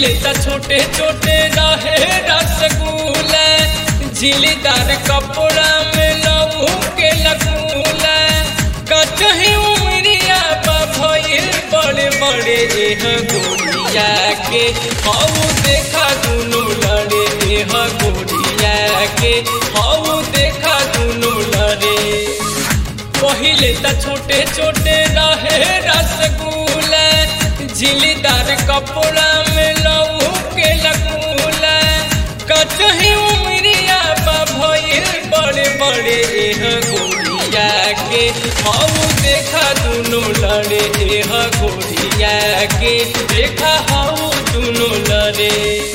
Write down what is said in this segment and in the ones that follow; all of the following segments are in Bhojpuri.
पहिले त छोटे छोटे रहे रसगुल्ला झिलीदार कपड़ा में लहू के लगूला कचही उमरिया बा भइल बड़े बड़े एह गोरिया के हऊ देखा दुनू लड़े एह गोरिया के हऊ देखा दुनू लड़े पहिले त छोटे छोटे रहे रसगुल्ला झिलीदार कपड़ा में लहू के लगूला कचही उमरिया बा भइल बड़े बड़े एह गोरिया के हऊ देखा दुनू लड़े एह गोरिया के देखा हऊ दुनू लड़े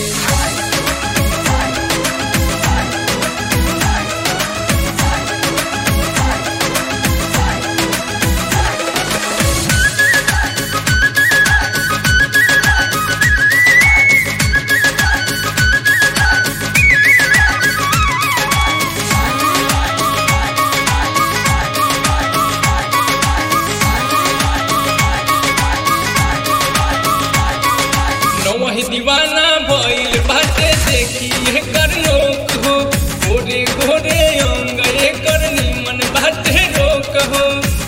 नौही दीवाना भइल बाटे देखी एकर लोक हो गोरे गोरे अंग एकर निमन बाटे रोक हो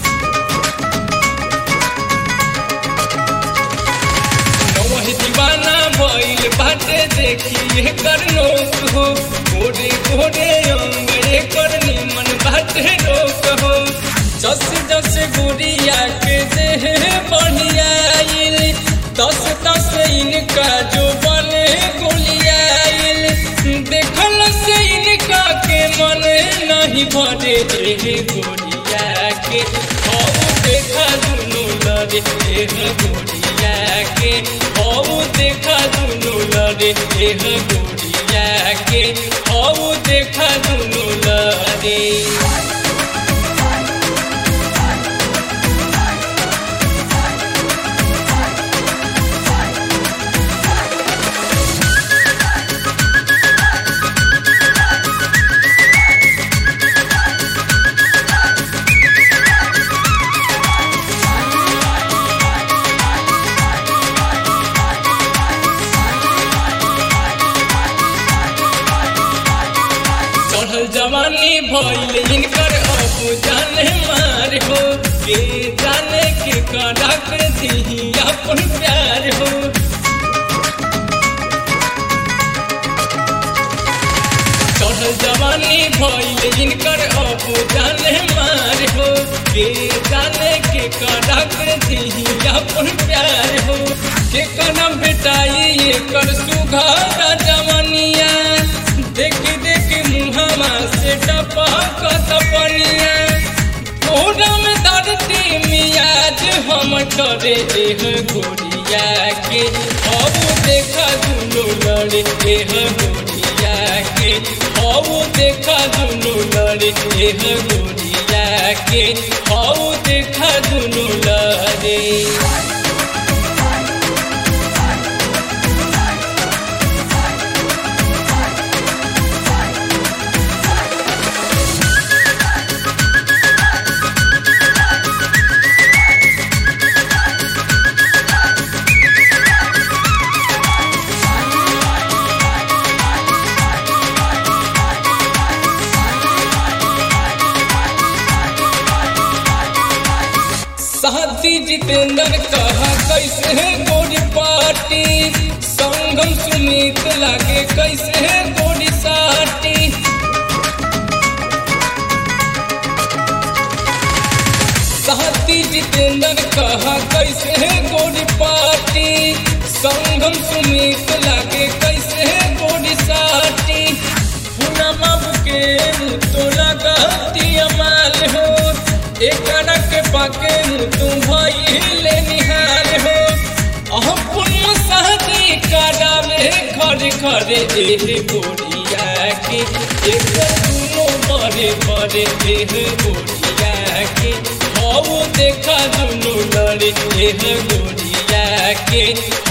नौही दीवाना भइल बाटे देखी एकर लोक हो गोरे गोरे अंग एकर निमन बाटे रोक हो जस जस गुड़िया के देह बढ़ियाइल दस दस इनका जो बने गुलियाइल देखल से इनका के मन नहीं भरे एह गोरिया के हौ देखा दुनू लड़े एह गोरिया के हौ देखा दुनू लड़े एह गोरिया के हौ देखा दुनू लड़े चढ़ल जवानी भइल इनकर अब जाने मार हो के जाने के करा कर दी अपन प्यार हो चढ़ल जवानी भइल इनकर अब जाने मार हो के जाने के करा कर दी अपन प्यार हो के कना बेटाई एकर सुघर जवनिया देख देख मुहमा से टपक पनिया कोहरा में धरती मियाज हम करे एह गोरिया के अब देखा दुनो लड़े एह गोरिया के अब देखा दुनो लड़े एह गोरिया के अब देखा दुनो लड़े साथी जितेंद्र कहा कैसे है गोरी पार्टी संगम सुमित लागे कैसे है गोरी साटी साथी जितेंद्र कहा कैसे है गोरी पार्टी संगम सुमित लागे कैसे है गोरी साटी पूनम के तो लगा माल हो एकरा के पाके तुम भइले निहार हो अहपुन शादी करावे घर घर एह गोरिया के एक दुनो बड़े बड़े एह गोरिया के हऊ देखा दुनो लड़े एह गोरिया के